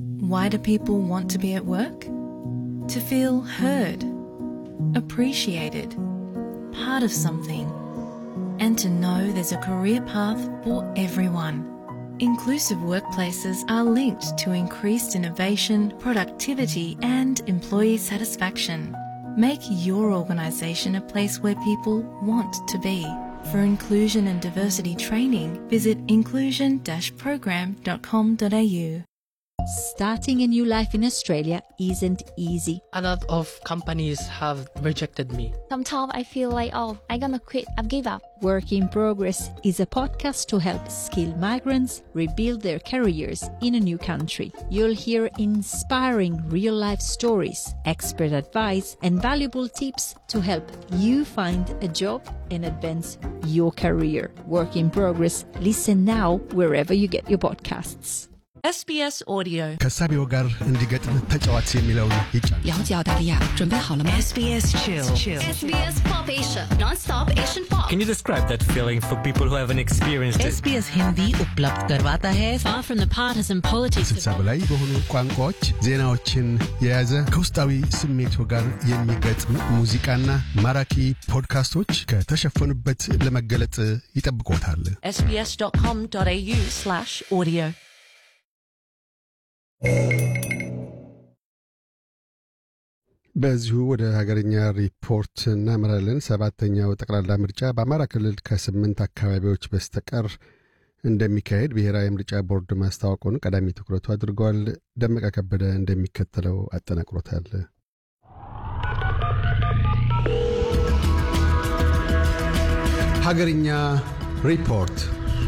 Why do people want to be at work? To feel heard, appreciated, part of something, and to know there's a career path for everyone. Inclusive workplaces are linked to increased innovation, productivity, and employee satisfaction. Make your organisation a place where people want to be. For inclusion and diversity training, visit inclusion-program.com.au. Starting a new life in Australia isn't easy. A lot of companies have rejected me. Sometimes I feel like, oh, I'm gonna quit, I've give up. Work in Progress is a podcast to help skilled migrants rebuild their careers in a new country. You'll hear inspiring real life stories, expert advice, and valuable tips to help you find a job and advance your career. Work in Progress. Listen now wherever you get your podcasts. SBS Audio ከሳቢው ጋር እንዲገጥም ተጫዋች የሚለውን ይጫን 了解澳大利亚，准备好了吗？ SBS Chill SBS Pop Asia, non-stop Asian pop. Can you describe that feeling for people who haven't experienced it? SBS Hindi उपलब्ध करवाता है Far from the partisan politics ስልሳ በላይ በሆኑ ቋንቋዎች ዜናዎችን የያዘ ከውስጣዊ ስሜቱ ጋር የሚገጥም ሙዚቃና ማራኪ ፖድካስቶች ከተሸፈኑበት ለመገለጥ ይጠብቆታል። sbs.com.au slash audio በዚሁ ወደ ሀገርኛ ሪፖርት እናመራለን። ሰባተኛው ጠቅላላ ምርጫ በአማራ ክልል ከስምንት አካባቢዎች በስተቀር እንደሚካሄድ ብሔራዊ ምርጫ ቦርድ ማስታወቁን ቀዳሚ ትኩረቱ አድርጓል። ደመቀ ከበደ እንደሚከተለው አጠናቅሮታል። ሀገርኛ ሪፖርት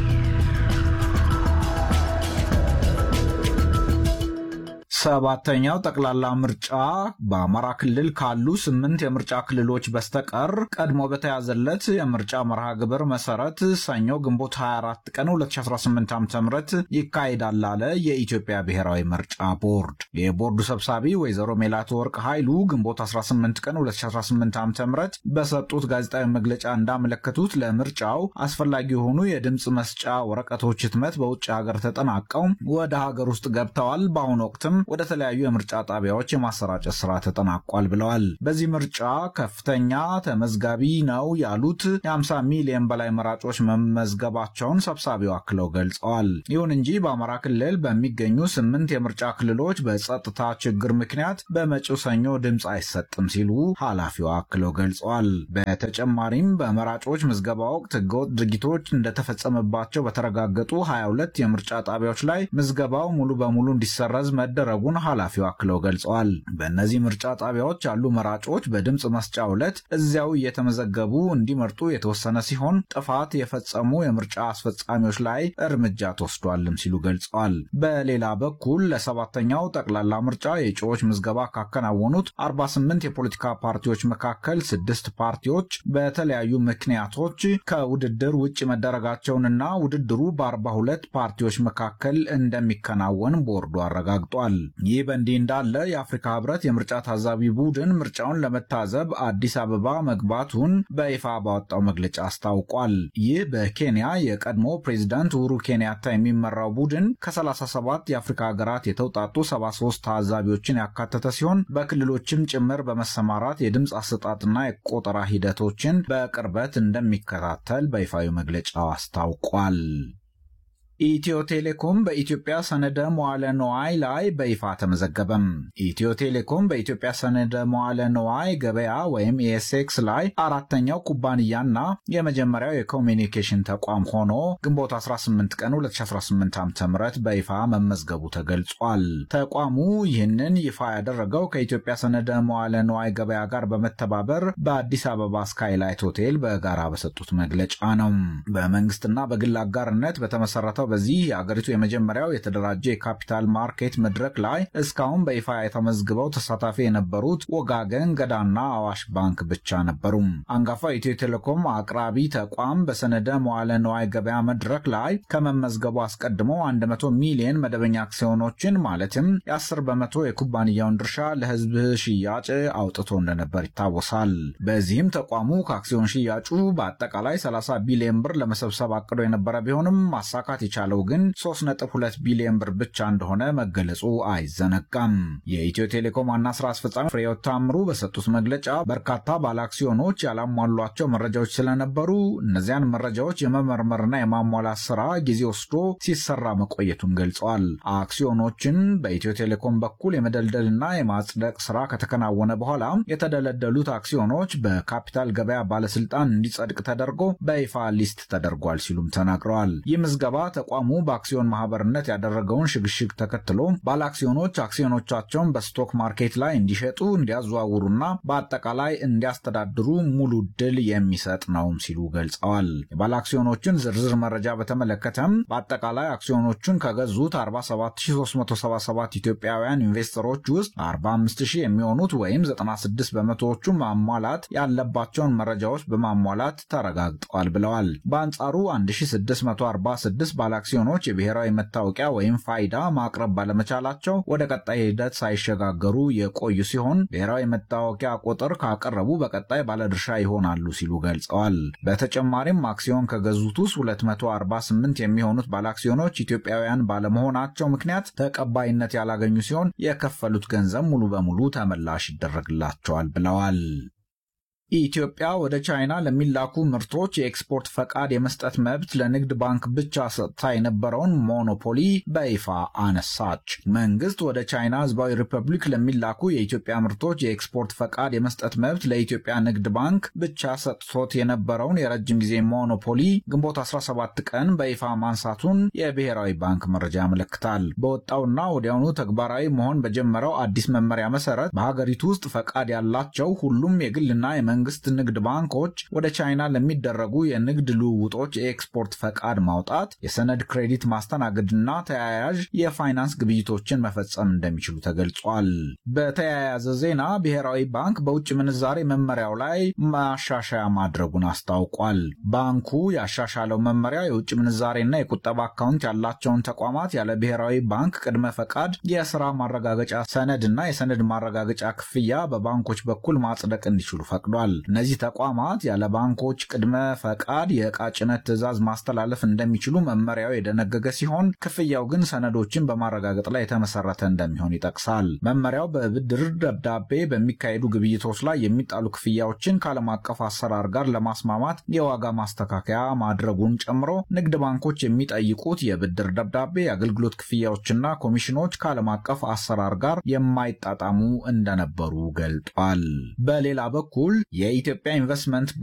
ሰባተኛው ጠቅላላ ምርጫ በአማራ ክልል ካሉ ስምንት የምርጫ ክልሎች በስተቀር ቀድሞ በተያዘለት የምርጫ መርሃ ግብር መሰረት ሰኞ ግንቦት 24 ቀን 2018 ዓ ም ይካሄዳል አለ የኢትዮጵያ ብሔራዊ ምርጫ ቦርድ። የቦርዱ ሰብሳቢ ወይዘሮ ሜላት ወርቅ ኃይሉ ግንቦት 18 ቀን 2018 ዓ ም በሰጡት ጋዜጣዊ መግለጫ እንዳመለከቱት ለምርጫው አስፈላጊ የሆኑ የድምፅ መስጫ ወረቀቶች ህትመት በውጭ ሀገር ተጠናቀው ወደ ሀገር ውስጥ ገብተዋል። በአሁኑ ወቅትም ወደ ተለያዩ የምርጫ ጣቢያዎች የማሰራጨት ስራ ተጠናቋል ብለዋል። በዚህ ምርጫ ከፍተኛ ተመዝጋቢ ነው ያሉት የ50 ሚሊዮን በላይ መራጮች መመዝገባቸውን ሰብሳቢው አክለው ገልጸዋል። ይሁን እንጂ በአማራ ክልል በሚገኙ ስምንት የምርጫ ክልሎች በጸጥታ ችግር ምክንያት በመጪው ሰኞ ድምፅ አይሰጥም ሲሉ ኃላፊው አክለው ገልጸዋል። በተጨማሪም በመራጮች ምዝገባ ወቅት ህገወጥ ድርጊቶች እንደተፈጸመባቸው በተረጋገጡ 22 የምርጫ ጣቢያዎች ላይ ምዝገባው ሙሉ በሙሉ እንዲሰረዝ መደረጉን ኃላፊው አክለው ገልጸዋል። በእነዚህ ምርጫ ጣቢያዎች ያሉ መራጮች በድምፅ መስጫ ዕለት እዚያው እየተመዘገቡ እንዲመርጡ የተወሰነ ሲሆን ጥፋት የፈጸሙ የምርጫ አስፈጻሚዎች ላይ እርምጃ ተወስዷልም ሲሉ ገልጸዋል። በሌላ በኩል ለሰባተኛው ጠቅላላ ምርጫ የእጩዎች ምዝገባ ካከናወኑት 48 የፖለቲካ ፓርቲዎች መካከል ስድስት ፓርቲዎች በተለያዩ ምክንያቶች ከውድድር ውጭ መደረጋቸውንና ውድድሩ በ42 ፓርቲዎች መካከል እንደሚከናወን ቦርዱ አረጋግጧል። ይህ በእንዲህ እንዳለ የአፍሪካ ህብረት የምርጫ ታዛቢ ቡድን ምርጫውን ለመታዘብ አዲስ አበባ መግባቱን በይፋ ባወጣው መግለጫ አስታውቋል። ይህ በኬንያ የቀድሞ ፕሬዚዳንት ኡሁሩ ኬንያታ የሚመራው ቡድን ከ37 የአፍሪካ ሀገራት የተውጣጡ 73 ታዛቢዎችን ያካተተ ሲሆን በክልሎችም ጭምር በመሰማራት የድምፅ አሰጣጥና የቆጠራ ሂደቶችን በቅርበት እንደሚከታተል በይፋዊ መግለጫው አስታውቋል። ኢትዮ ቴሌኮም በኢትዮጵያ ሰነደ መዋለ ነዋይ ላይ በይፋ ተመዘገበም። ኢትዮ ቴሌኮም በኢትዮጵያ ሰነደ መዋለ ነዋይ ገበያ ወይም ኤስኤክስ ላይ አራተኛው ኩባንያና የመጀመሪያው የኮሚኒኬሽን ተቋም ሆኖ ግንቦት 18 ቀን 2018 ዓ.ም በይፋ መመዝገቡ ተገልጿል። ተቋሙ ይህንን ይፋ ያደረገው ከኢትዮጵያ ሰነደ መዋለ ነዋይ ገበያ ጋር በመተባበር በአዲስ አበባ ስካይላይት ሆቴል በጋራ በሰጡት መግለጫ ነው። በመንግስትና በግል አጋርነት በተመሰረተው በዚህ የአገሪቱ የመጀመሪያው የተደራጀ የካፒታል ማርኬት መድረክ ላይ እስካሁን በይፋ የተመዝግበው ተሳታፊ የነበሩት ወጋገን፣ ገዳና አዋሽ ባንክ ብቻ ነበሩ። አንጋፋው ኢትዮ ቴሌኮም አቅራቢ ተቋም በሰነደ መዋለ ነዋይ ገበያ መድረክ ላይ ከመመዝገቡ አስቀድሞ 100 ሚሊዮን መደበኛ አክሲዮኖችን ማለትም የ10 በመቶ የኩባንያውን ድርሻ ለህዝብ ሽያጭ አውጥቶ እንደነበር ይታወሳል። በዚህም ተቋሙ ከአክሲዮን ሽያጩ በአጠቃላይ 30 ቢሊዮን ብር ለመሰብሰብ አቅዶ የነበረ ቢሆንም ማሳካት የቻለው ግን 3.2 ቢሊዮን ብር ብቻ እንደሆነ መገለጹ አይዘነጋም። የኢትዮ ቴሌኮም ዋና ስራ አስፈጻሚ ፍሬሕይወት ታምሩ በሰጡት መግለጫ በርካታ ባለአክሲዮኖች ያላሟሏቸው መረጃዎች ስለነበሩ እነዚያን መረጃዎች የመመርመርና የማሟላት ስራ ጊዜ ወስዶ ሲሰራ መቆየቱን ገልጸዋል። አክሲዮኖችን በኢትዮ ቴሌኮም በኩል የመደልደልና የማጽደቅ ስራ ከተከናወነ በኋላ የተደለደሉት አክሲዮኖች በካፒታል ገበያ ባለስልጣን እንዲጸድቅ ተደርጎ በይፋ ሊስት ተደርጓል ሲሉም ተናግረዋል። ይህ ምዝገባ ተቋሙ በአክሲዮን ማህበርነት ያደረገውን ሽግሽግ ተከትሎ ባለአክሲዮኖች አክሲዮኖቻቸውን በስቶክ ማርኬት ላይ እንዲሸጡ፣ እንዲያዘዋውሩና በአጠቃላይ እንዲያስተዳድሩ ሙሉ ድል የሚሰጥ ነውም ሲሉ ገልጸዋል። የባለአክሲዮኖችን ዝርዝር መረጃ በተመለከተም በአጠቃላይ አክሲዮኖቹን ከገዙት 47377 ኢትዮጵያውያን ኢንቨስተሮች ውስጥ 45000 የሚሆኑት ወይም 96 በመቶዎቹ ማሟላት ያለባቸውን መረጃዎች በማሟላት ተረጋግጠዋል ብለዋል። በአንጻሩ 1646 ባለአክሲዮኖች የብሔራዊ መታወቂያ ወይም ፋይዳ ማቅረብ ባለመቻላቸው ወደ ቀጣይ ሂደት ሳይሸጋገሩ የቆዩ ሲሆን ብሔራዊ መታወቂያ ቁጥር ካቀረቡ በቀጣይ ባለድርሻ ይሆናሉ ሲሉ ገልጸዋል። በተጨማሪም አክሲዮን ከገዙት ውስጥ 248 የሚሆኑት ባለአክሲዮኖች ኢትዮጵያውያን ባለመሆናቸው ምክንያት ተቀባይነት ያላገኙ ሲሆን የከፈሉት ገንዘብ ሙሉ በሙሉ ተመላሽ ይደረግላቸዋል ብለዋል። ኢትዮጵያ ወደ ቻይና ለሚላኩ ምርቶች የኤክስፖርት ፈቃድ የመስጠት መብት ለንግድ ባንክ ብቻ ሰጥታ የነበረውን ሞኖፖሊ በይፋ አነሳች። መንግስት ወደ ቻይና ሕዝባዊ ሪፐብሊክ ለሚላኩ የኢትዮጵያ ምርቶች የኤክስፖርት ፈቃድ የመስጠት መብት ለኢትዮጵያ ንግድ ባንክ ብቻ ሰጥቶት የነበረውን የረጅም ጊዜ ሞኖፖሊ ግንቦት 17 ቀን በይፋ ማንሳቱን የብሔራዊ ባንክ መረጃ ያመለክታል። በወጣውና ወዲያውኑ ተግባራዊ መሆን በጀመረው አዲስ መመሪያ መሰረት በሀገሪቱ ውስጥ ፈቃድ ያላቸው ሁሉም የግልና መንግስት ንግድ ባንኮች ወደ ቻይና ለሚደረጉ የንግድ ልውውጦች የኤክስፖርት ፈቃድ ማውጣት፣ የሰነድ ክሬዲት ማስተናገድና ተያያዥ የፋይናንስ ግብይቶችን መፈጸም እንደሚችሉ ተገልጿል። በተያያዘ ዜና ብሔራዊ ባንክ በውጭ ምንዛሬ መመሪያው ላይ ማሻሻያ ማድረጉን አስታውቋል። ባንኩ ያሻሻለው መመሪያ የውጭ ምንዛሬና የቁጠባ አካውንት ያላቸውን ተቋማት ያለ ብሔራዊ ባንክ ቅድመ ፈቃድ የስራ ማረጋገጫ ሰነድና የሰነድ ማረጋገጫ ክፍያ በባንኮች በኩል ማጽደቅ እንዲችሉ ፈቅዷል። እነዚህ ተቋማት ያለ ባንኮች ቅድመ ፈቃድ የዕቃ ጭነት ትዕዛዝ ማስተላለፍ እንደሚችሉ መመሪያው የደነገገ ሲሆን ክፍያው ግን ሰነዶችን በማረጋገጥ ላይ የተመሰረተ እንደሚሆን ይጠቅሳል። መመሪያው በብድር ደብዳቤ በሚካሄዱ ግብይቶች ላይ የሚጣሉ ክፍያዎችን ከዓለም አቀፍ አሰራር ጋር ለማስማማት የዋጋ ማስተካከያ ማድረጉን ጨምሮ ንግድ ባንኮች የሚጠይቁት የብድር ደብዳቤ፣ የአገልግሎት ክፍያዎችና ኮሚሽኖች ከዓለም አቀፍ አሰራር ጋር የማይጣጣሙ እንደነበሩ ገልጧል። በሌላ በኩል የኢትዮጵያ ኢንቨስትመንት